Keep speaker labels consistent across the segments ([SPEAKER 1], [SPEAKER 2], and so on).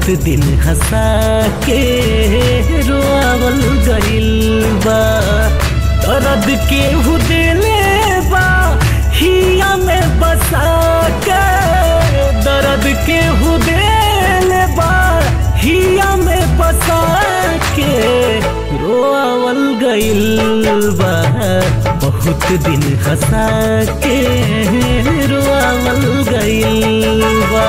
[SPEAKER 1] बहुत दिन हंसा के रोआवल गइल बा दर्द के हुदेले बा हिया में बसा के दर्द के हुदेले बा हिया में बसा के रोआवल गइल बा बहुत दिन हंसा के रोआवल गइल बा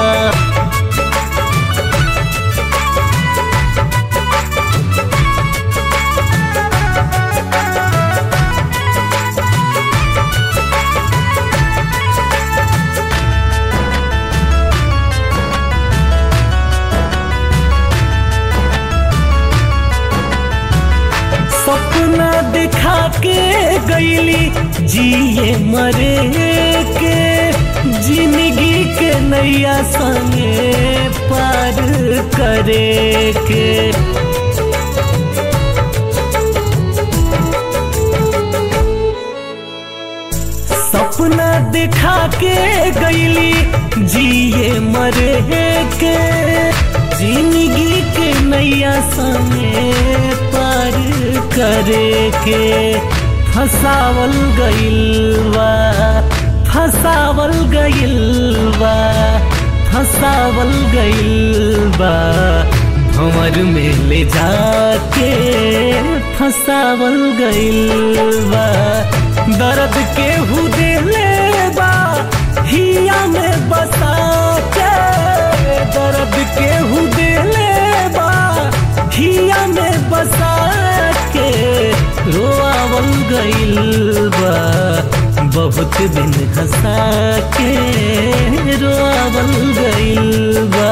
[SPEAKER 1] सपना दिखा के गईली जिए मरे के जिंदगी के नैया संगे पार करे के सपना दिखा के गईली जिए मरे के जिंदगी के नैया संगे पार करे के फसावल गइलवा फसावल गइलवा फसावल गइलबा भंवर में ले जाके फसावल गइलबा दर्द के हुदेले बा हिया में बसा के दर्द के हुदेले बा हिया में बसा के रोआवल गइल बा बहुत दिन हंसा के रोआवल गइल बा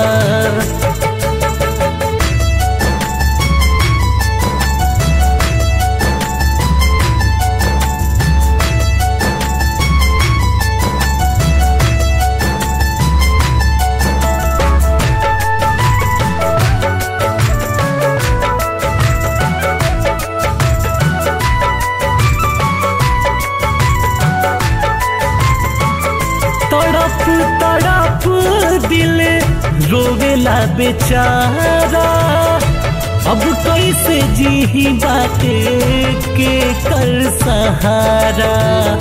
[SPEAKER 1] तड़प तड़प दिल रोवेला बेचारा अब कैसे जी बाटे के कर सहारा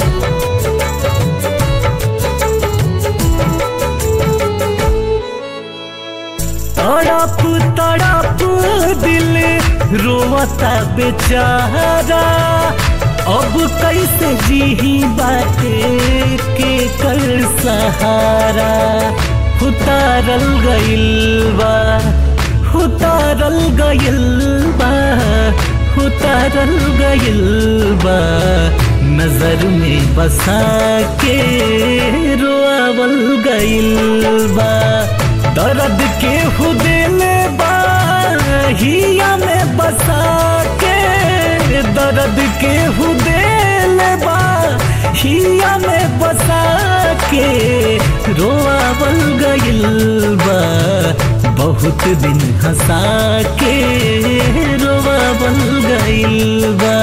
[SPEAKER 1] तड़प तड़प दिल रोवता बेचारा अब कैसे जी बाटे के कर सहारा उतारल गइल बा उतारल गइल बा उतारल गइल बा नजर में बसा के रोआवल गइल बा दर्द के हुदेले बा हिया में बसा के दर्द के हुदेले बा हिया में बसा के रोआवल गइल बा बहुत दिन हंसा के रोआवल गइल बा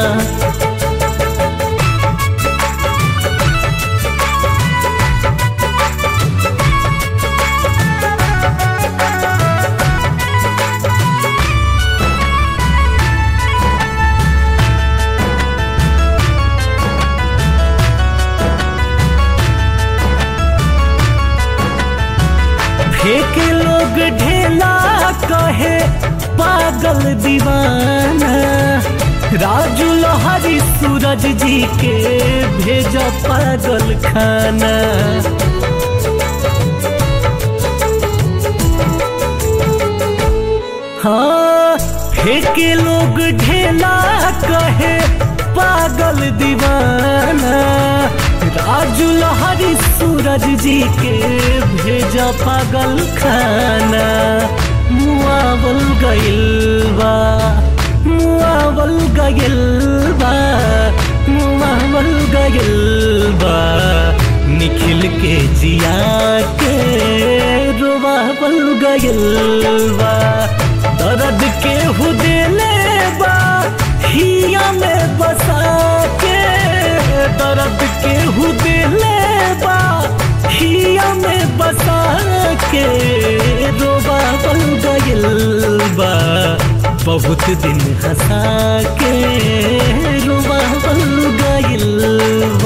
[SPEAKER 1] फेंक लोग ढेला कहे पागल दीवाना राजू लोहारी सूरज जी के भेजा पागल खाना हाँ फेंक लोग ढेला कहे पागल दीवाना राजू लहरी सूरज जी के भेजा पागल खाना मुआवल गइल बा मुआवल गइल बा मुआवल गइल बा निखिल के जिया के रोवावल गइल बा दर्द के हुदेले बा हिया में बसा के दर्द के हुदेले बा हिया में बसा के रोवा गइल बहुत दिन हंसा के रुआ गइल